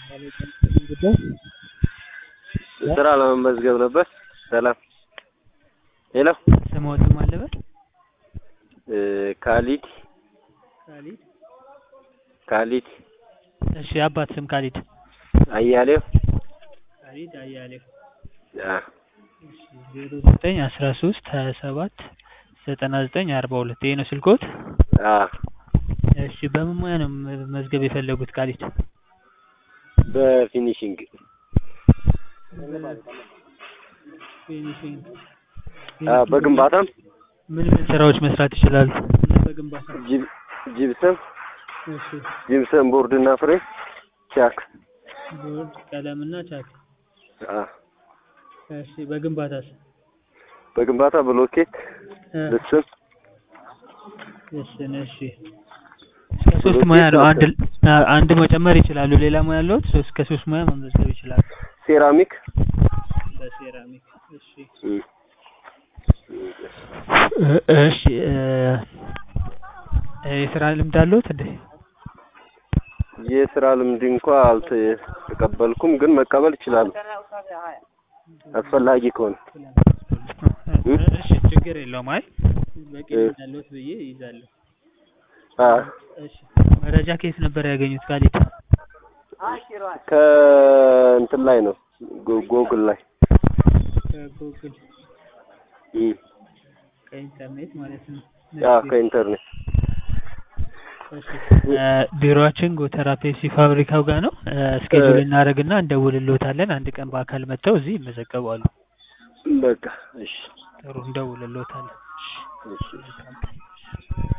ጉዳይ ስራ ለመመዝገብ ነበር። ሰላም ሄሎ ስምዎትን ማን ልበል? ካሊድ ካሊድ ካሊድ እሺ የአባት ስም ካሊድ አያሌው ካሊድ አያሌው አ እሺ ዜሮ ዘጠኝ አስራ ሶስት ሀያ ሰባት ዘጠና ዘጠኝ አርባ ሁለት ይሄ ነው ስልክዎት? አ እሺ በምን ሙያ ነው መመዝገብ የፈለጉት ካሊድ? በፊኒሽንግ ፊኒሺንግ አ በግንባታም ምን ምን ስራዎች መስራት ይችላሉ? በግንባታ ጂብ ጂፕሰም እሺ ጂፕሰም ቦርድ እና ፍሬም ቻክ ቦርድ ቀለምና ቻክ አ እሺ በግንባታስ? በግንባታ ብሎኬት እ ልስን ልስን እሺ እስከ ሶስት ሙያ ነው አንድ አ- አንድ መጨመር ይችላሉ ሌላ ሙያ ያለዎት ሶስት ከሶስት ሙያ መመዝገብ ይችላሉ ሴራሚክ በሴራሚክ እሺ እም እ- እሺ እ የስራ ልምድ አለዎት እንዴ? የስራ ልምድ እንኳ አልተቀበልኩም፣ ግን መቀበል እችላለሁ አስፈላጊ ከሆነ እሺ ችግር የለውም። አይ በቂ ልምድ አለዎት ብዬ ይይዛለሁ። አ እሺ መረጃ ከየት ነበር ያገኙት ካሊድ? ከእንትን ላይ ነው ጎ- ጎግል ላይ ከጉግል እም ከኢንተርኔት ማለት ነው። አ ከኢንተርኔት እሺ እ ቢሮአችን ጎተራ ፔፕሲ ፋብሪካው ጋር ነው። እ እስኬጁል እናደርግና እንደውልልዎታለን። አንድ ቀን በአካል መጥተው እዚህ ይመዘገባሉ። በቃ እሺ ጥሩ እንደውልልዎታለን። እሺ እሺ መልካም ቀን።